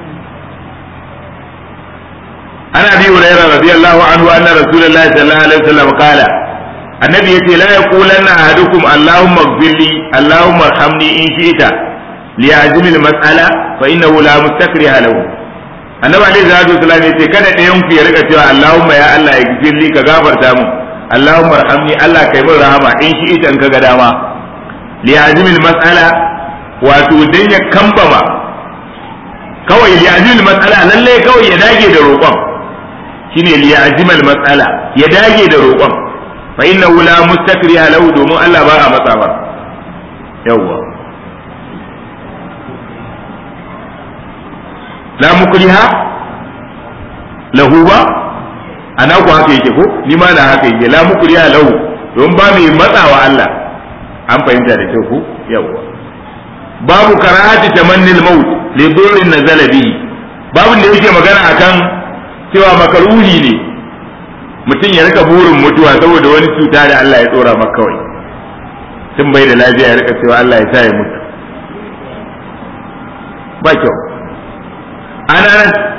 ana bi hurairah radiyallahu anhu anna rasulullahi sallallahu alaihi wasallam qala annabi yace la yaqulanna ahadukum allahumma ighfirli allahumma arhamni in shi'ta li ajli al mas'ala fa innahu la mustakriha lahu annabi alaihi salatu wasallam yace kada ɗayan ku ya rika cewa allahumma ya allah ya gifirli ka gafarta mu allahumma arhamni allah kai min rahama in shi'ta in ka ga dama li ajli al mas'ala wato dan ya kambama kawai li ajli al mas'ala lalle kawai ya dage da roƙon shine li ajli al mas'ala ya dage da roƙon fa innahu la mustakriha lahu domin Allah ba a matsa ba yawwa la mukriha lahu ba ana ku haka yake ko ni ma na haka yake la mukriha lahu don ba mai matsawa Allah an fahimta da kyau ko yawwa babu karahati tamannil maut li dhurrin nazala bihi babun da yake magana akan cewa makaruhi ne mutum ya rika burin mutuwa saboda wani cuta da Allah ya tsora maka kawai tun bai da lafiya ya rika cewa Allah ya sa ya mutu ba kyau ana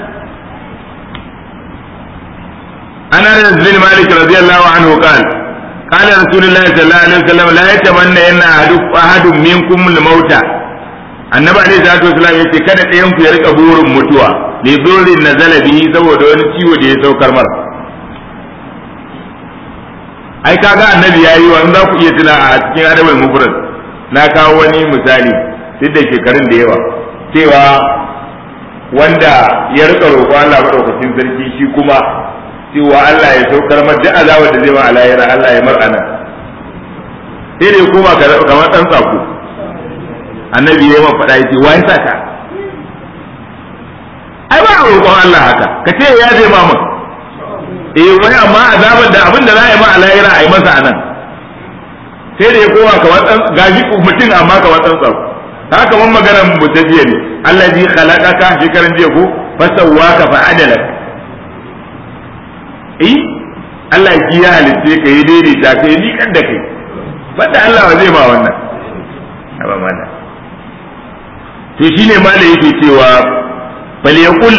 ana da bin malik radiyallahu anhu qala قال رسول الله صلى الله عليه وسلم لا يتمنى ان احد منكم الموت annabi alaihi salatu wasallam yace kada ɗayan ku ya rika burin mutuwa li dhurrin nazala bihi saboda wani ciwo da ya saukar mara ai kaga annabi yayi wa za ku iya tuna a cikin adabul mufrad na kawo wani misali duk da shekarun da yawa cewa wanda ya rika roƙo Allah madaukakin sarki shi kuma cewa Allah ya saukar mar duk azawar da zai ma alayira Allah ya mar'ana sai dai kuma kamar dan tsako annabi ya ma faɗa yace wai saka ai ba roƙon Allah haka ka ce ya je ma mun eh wani amma azabar da abin da za a yi ma a lahira a yi masa anan sai da ya koma ka watsan gaji mutum amma ka watsan tsaro haka mun maganar mu ta jiya ne Allah ji khalaqaka shekaran jiya ko fasawwaka fa adalak eh Allah ji ya halitte ka yi daidaita kai ni kan da kai banda Allah ba zai ma wannan ba mana to shine malai yake cewa bal yaqul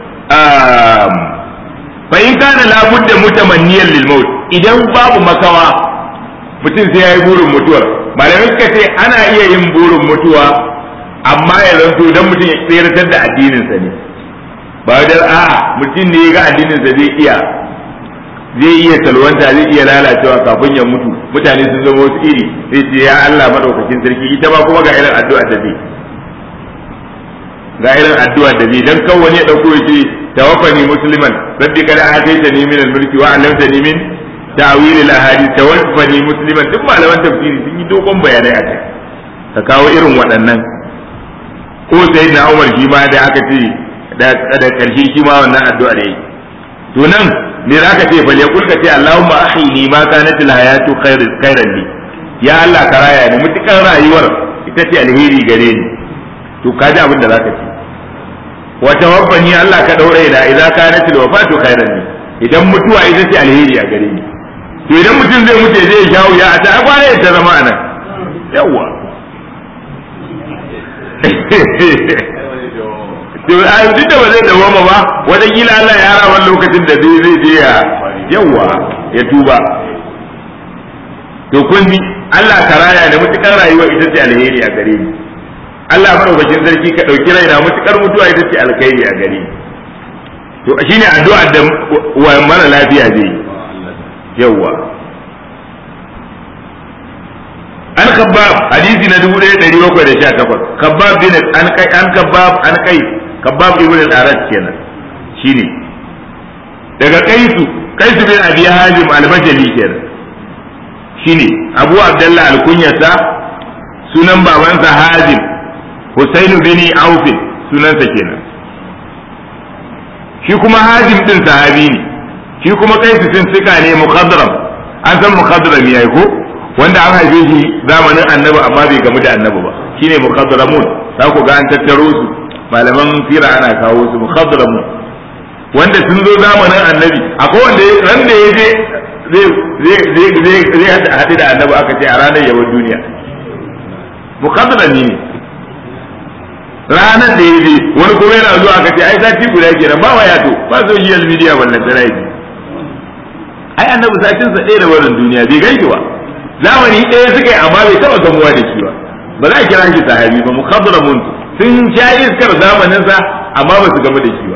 fa in kana la budda mutamanniyan lil maut idan babu makawa mutum sai yayi burin mutuwar malamai suka ce ana iya yin burin mutuwa amma ya zanto dan mutum ya tseratar da addinin sa ne ba da a'a mutum ne ya ga addinin sa zai iya zai iya talwanta zai iya lalacewa kafin ya mutu mutane sun zama wasu iri sai ce ya Allah madaukakin sarki ita ba kuma ga irin addu'a da zai ga irin addu'a da zai dan kawai wani ya dauko ya ce tawaffani musliman rabbi kad ataitani min al-mulki wa 'allamtani min ta'wil al-ahadith tawaffani musliman duk malaman tafsiri sun yi dogon bayanai akai ka kawo irin waɗannan ko sai na Umar shi ma da aka ce da da karshe shi ma wannan addu'a da yi to nan me za ka ce fa ya kulka ce Allahumma ahyini ma kanat al hayatu khairan li ya Allah ka raya ni mutukan rayuwar ita ce alheri gare ni to kaji abin da zaka ce wa tawaffani Allah ka daure da idan kanat al wafatu khairan li idan mutuwa ita ce alheri a gare ni to idan mutum zai mutu zai shawo ya a ta kwaya ta zama anan yawa to a duk da ba zai dawoma ba wata kila Allah ya rawa lokacin da zai zai je ya yawa ya tuba to kun ji Allah ka raya da mutukar rayuwa ita ce alheri a gare ni Allah madaukakin sarki ka dauki raina mutukar mutuwa ita ce alkhairi a gare ni to shine addu'a da wa mara lafiya zai yawa an kabbab hadisi na 1718 kabbab bin an kai an kabbab an kai kabbab ibn al-arad kenan shine daga kaisu kaisu bin abi hazim al-bajali kenan shine abu abdullah al-kunyasa sunan babansa hazim husainu bin auf sunansa kenan shi kuma hazim din sahabi ne shi kuma kaisu din suka ne mukhadram an san mukhadram yayi ko wanda an haife shi zamanin annabi amma bai gamu da annabi ba shine mukhadramun za ku ga an tattaro su malaman sira ana kawo su mukhadramun wanda sun zo zamanin annabi akwai wanda ran da ya je zai zai zai haɗu da annabi aka ce a ranar yawan duniya mukhadrami ne ranar da ya je wani kuma yana zuwa aka ce ai sati guda kenan ba waya to ba social media wannan tana yi ai annabi satin sa ɗaya da barin duniya bai gaiki ba zamani ɗaya suka yi amma bai taɓa gamuwa da shi ba ba za a kira shi sahabi ba mukhadramun sun sha iskar zamaninsa amma ba su gamu da shi ba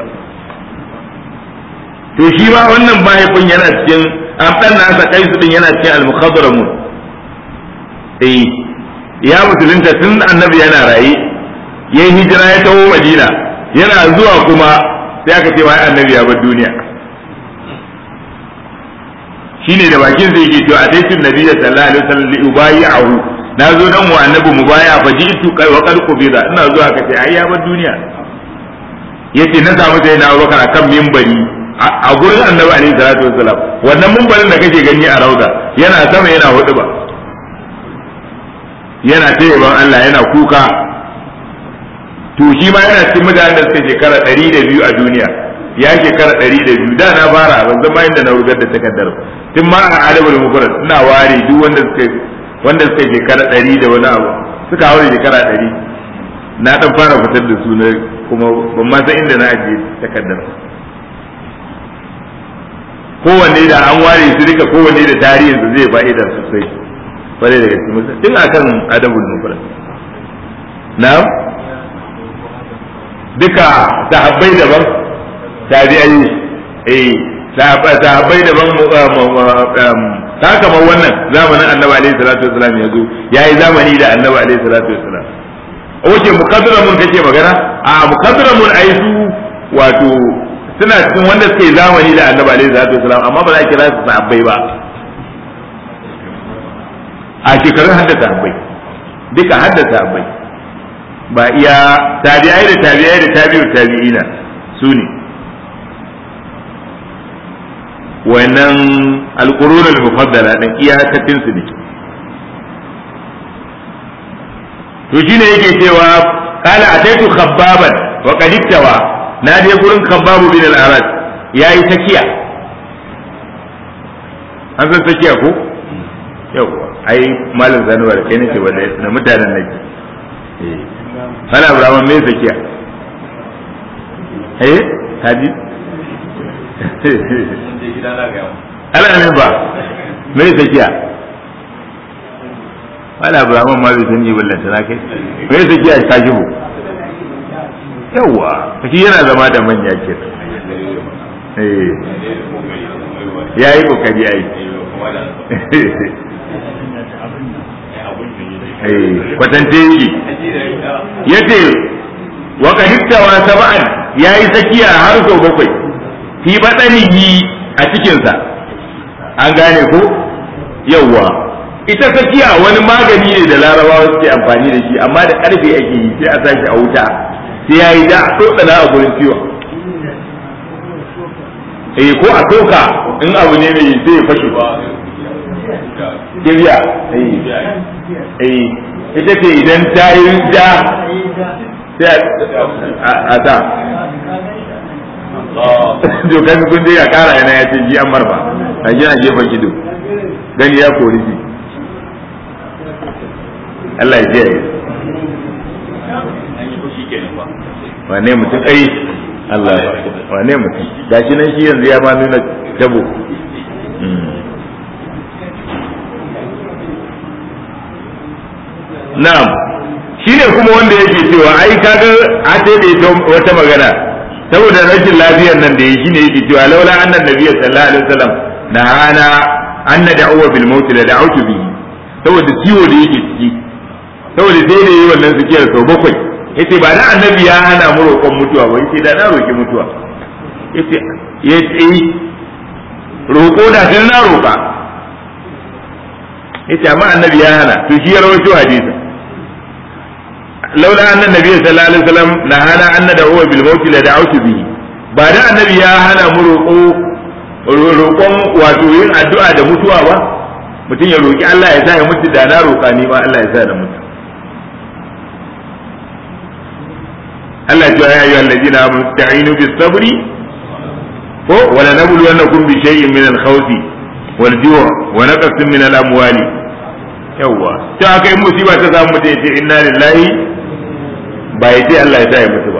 to shi ma wannan mahaifin yana cikin amɗan nasa kai su din yana cikin al-mukhadramun eh ya musulunta tun annabi yana raye ya yi hijira ya taho madina yana zuwa kuma sai aka ce wai annabi ya bar duniya shine da bakin zai yake cewa ataitu nabiyya sallallahu alaihi wasallam li ubayi'ahu na zo dan wa annabi mubaya fa ji'tu kai wa qad qubida ina zuwa kace ai ya bar duniya yace na samu sai na Abubakar akan minbari a gurin annabi alaihi salatu wasallam wannan minbarin da kake gani a rauda yana sama yana hudu ba yana ta yaban Allah yana kuka to shi ma yana cikin mutanen da suka shekara ɗari da biyu a duniya ya shekara ɗari da biyu da na fara ban zama inda na rugar da takardar tun ma a alamar mufarar suna ware duk wanda suka wanda suka shekara ɗari da wani abu suka haure shekara ɗari na ɗan fara fitar da su na kuma ban ma san inda na ajiye takardar kowanne da an ware su duka kowanne da tarihin su zai fa'ida sosai kwarai daga cikin musa tun akan adabul mufrad na'am duka sahabbai daban tabi'ai eh sahabbai daban ta kamar wannan zamanin annabi alaihi salatu wasalam ya zo yayi zamani da annabi alaihi salatu wasalam oke mukaddaramun kake magana a mukaddaramun ai su wato suna cikin wanda suke zamani da annabi alaihi salatu wasalam amma ba za a kira su sahabbai ba a shekarun haddasa sahabbai duka haddasa sahabbai ba iya tabi'ai da tabi'ai da tabi'u tabi'ina su ne wannan alqurun al-mufaddala din iyakacin su ne to shine yake cewa qala ataitu khabbaban wa qad ittawa na je gurin khabbab bin al-arad yayi takiya an san takiya ko yau ai malam zanuwa da kai nake wanda na mutanen nake eh Mala Abraham me sakiya? Eh, haji? Ala ne ba, me sakiya? Mala Abraham ma bai san yi ballanta na kai. Me sakiya ta jibo? Yawwa, shi yana zama da manya ke. Eh. Ya yi kokari ya yi. kwatance yake ya ce wa kadittawa saba'an ya yi tsakiya har sau bakwai fi baɗanihi a cikinsa an gane ko yawwa ita tsakiya wani magani ne da larabawa suke amfani da shi amma da ƙarfe ake yi sai a sashi a wuta sai ya yi da a tsotsana a gurin ciwon eh ko a toka in abu ne mai sai ya fashe kibiya eh ita ce idan ta yi ja sai a ta dokan kun dai ya kara yana ya ce ji an marba a gina gefen gido gani ya kori shi Allah ya ji wane mutum ai Allah wane mutum gashi nan shi yanzu ya ma nuna tabo na'am shi ne kuma wanda yake cewa ai kaga a sai da ita wata magana saboda rashin lafiyar nan da ya shi ne yake cewa laula annan nabiyyu sallallahu alaihi wasallam na hana an na da'uwa bil maut la da'utu bihi saboda ciwo da yake ciki saboda sai da yi wannan zikiyar sau bakwai yace ba na annabi ya hana mu roƙon mutuwa ba yace da na roƙi mutuwa yace yace roƙo da sai na roƙa yace amma annabi ya hana to shi ya rawaito hadisi laula anna nabiy sallallahu alaihi wasallam nahana an nad'u bil maut la da'utu bihi ba da annabi ya hana mu roƙo roƙon wato yin addu'a da mutuwa ba mutum ya roƙi Allah ya sa ya mutu da na roƙa ni ma Allah ya sa da mutu Allah ya ya ayyuhal ladina amanu ta'inu bis sabri ko wala nabluwannakum bi shay'in min al-khawfi wal ju' wa naqsin min al-amwali yawa ta aka yi musiba ta samu mutum ya ce inna lillahi ba ya ce Allah ya sa ya mutu ba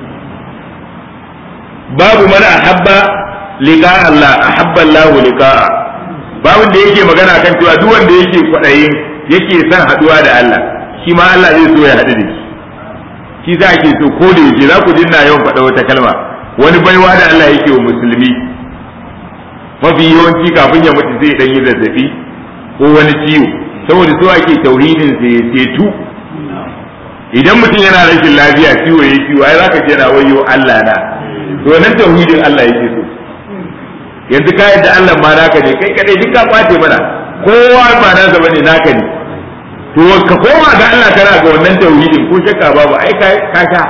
babu mana ahabba liqa Allah ahabba Allah liqa'a babu da yake magana kan cewa duk wanda yake kwadayin yake son haduwa da Allah shi ma Allah zai so ya hadu da shi shi za ke so ko da yake za ku dinna yawan faɗa wata kalma wani baiwa da Allah yake wa musulmi mafi yawanci kafin ya mutu zai dan yi zazzabi ko wani ciwo saboda so ake tauhidin sa ya cetu idan mutum yana rashin lafiya ciwo ya ciwo ai zaka ce na wayo Allah na to nan tauhidin Allah yake so yanzu ka yadda Allah ma naka ne kai kadai duk ka kwace mana kowa ba nasa bane naka ne to ka koma ga Allah kana ga wannan tauhidin ko shakka babu ai ka ka sha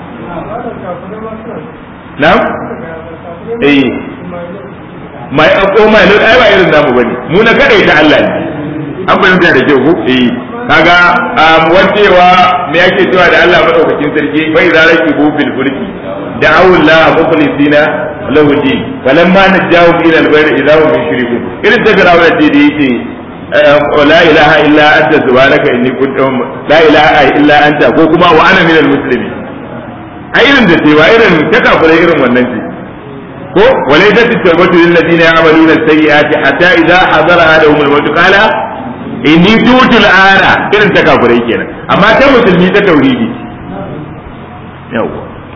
na'am eh mai ko mai lo ai ba irin namu bane mu na kadai ta Allah ne an fahimta da kyau ko eh kaga wancewa me yake cewa da Allah madaukakin sarki bai zara ki bu bil fulki da'u Allah mukhlisina lahu din falamma najahum ila al-bayr idha hum yushrikun irin ta firawa da yake la ilaha illa anta subhanaka inni kuntu la ilaha illa anta ko kuma wa ana minal muslimin a irin da cewa irin ta kafura irin wannan ce ko walaysa at-tawbatu lil ladina ya'maluna as-sayyi'ati hatta idha hadara ahaduhum al-maut qala inni tutu al-ana irin ta kafura kenan amma ta musulmi ta tauhidi yawa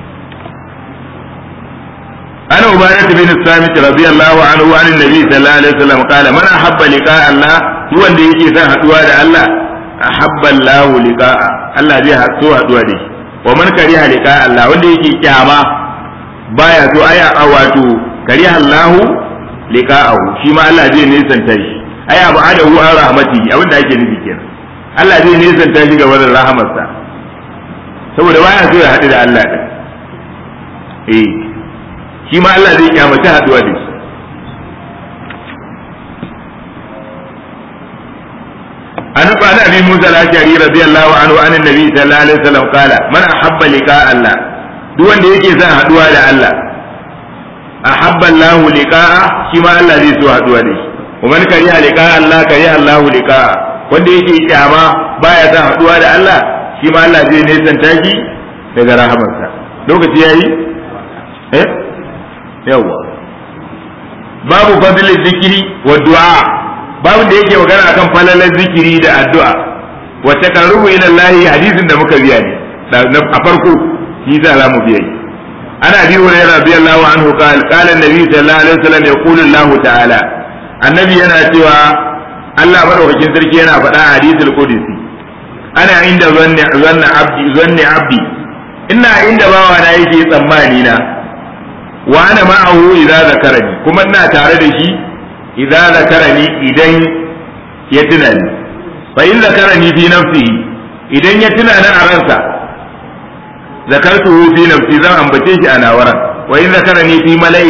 عن عبادة بن الصامت رضي الله عنه عن النبي صلى الله عليه وسلم قال من أحب لقاء الله هو اللي يجي سان حدوا الله أحب الله لقاء الله زي سو حدوا دي ومن كره لقاء الله wanda yake kyama baya so aya wato kariha Allah liqa'ahu shi ma Allah zai nisanta shi ai abu adahu an rahmati abin da ake nufi kenan Allah zai nisanta shi ga wannan rahamarsa saboda baya so ya haɗu da Allah din eh shi ma Allah zai kyamaci haduwa da shi an qala abi musa al-ashari radiyallahu anhu an annabi sallallahu alaihi wasallam qala man ahabba liqa Allah duk wanda yake son haduwa da Allah ahabba Allah liqa'a shi ma Allah zai so haduwa da shi wa man kariha liqa'a Allah kariha Allah liqa'a wanda yake kyama baya son haduwa da Allah shi ma Allah zai nesanta shi daga rahamarsa lokaci yayi eh yawa babu fadl zikiri wa du'a babu da yake magana akan falalar zikiri da addu'a wa taqarrubu ila Allah hadisin da muka biya ne a farko shi za za mu biya ana bi wa radiyallahu anhu qala qala an-nabi sallallahu alaihi wasallam yaqulu Allah ta'ala annabi yana cewa Allah madaukakin sarki yana faɗa a hadisul qudsi ana inda zanni zanni abdi zanni abdi ina inda bawa na yake tsammani na wa ana ma'ahu idza zakarani kuma ina tare da shi idza zakarani idan ya tuna ni fa in zakarani fi nafsihi idan ya tuna ni a ransa zakartuhu fi nafsi zan ambace shi a nawaran wa in zakarani fi mala'in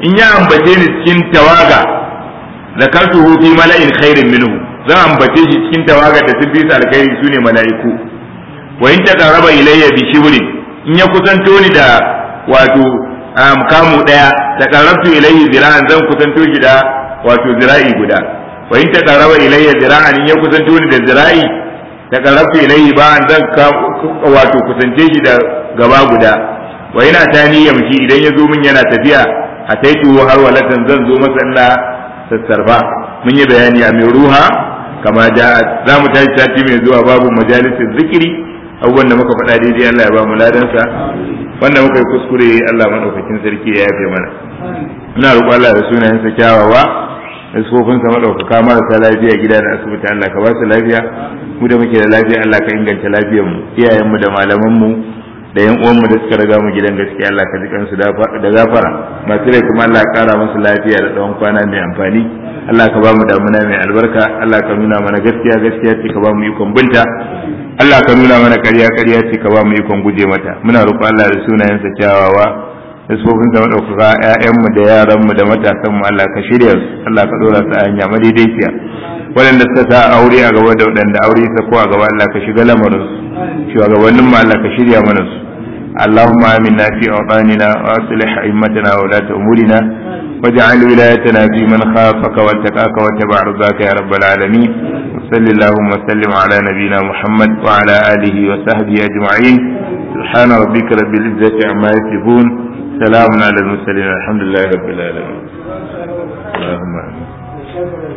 in ya ambace ni cikin tawaga zakartuhu fi mala'in khairin minhu zan ambace shi cikin tawaga da sun fi alkhairi sune mala'iku wa in taqarraba ilayya bi shibrin in ya kusanto ni da wato kamu daya taqarrabtu ilayhi zira'an zan kusanto shi da wato zira'i guda wa in taqarraba ilayya zira'an in ya kusanto ni da zira'i taqarrabtu ilayhi ba'an zan wato kusance shi da gaba guda wa yana tani yamshi idan ya zo min yana tafiya a taitu har walatan zan zo masa ina sassarfa mun yi bayani a mai ruha kama da za mu tashi sati mai zuwa babu majalisar zikiri abubuwan da muka faɗa daidai Allah ya ba mu ladansa wanda muka yi kuskure Allah maɗaukakin sarki ya yafe mana ina roƙo Allah da sunayensa kyawawa da sufofinsa maɗaukaka marasa lafiya gida da asibiti Allah ka ba su lafiya mu da muke da lafiya Allah ka inganta lafiyarmu iyayenmu da malamanmu da yan uwanmu da suka riga mu gidan gaskiya Allah ka jikan su da gafara masu rai kuma Allah ka kara musu lafiya da tsawon kwana mai amfani Allah ka ba mu damuna mai albarka Allah ka nuna mana gaskiya gaskiya ce ka ba mu ikon binta Allah ka nuna mana ƙarya ƙarya ce ka ba mu ikon guje mata muna roƙon Allah da sunayensa kyawawa da sofin sa madaukaka ƴaƴanmu da yaranmu da matasanmu Allah ka shirya su Allah ka dora su a hanya madaidaiciya waɗanda suka sa aure a gaba da waɗanda aure sa ko a gaba Allah ka shiga lamarin su shugabannin mu Allah ka shirya mana su اللهم آمنا في أوطاننا وأصلح أئمتنا وولاة أمورنا واجعل ولايتنا في من خافك واتقاك واتبع رضاك يا رب العالمين وصل اللهم وسلم على نبينا محمد وعلى آله وصحبه أجمعين سبحان ربك رب العزة عما يصفون سلام على المرسلين الحمد لله رب العالمين اللهم آمين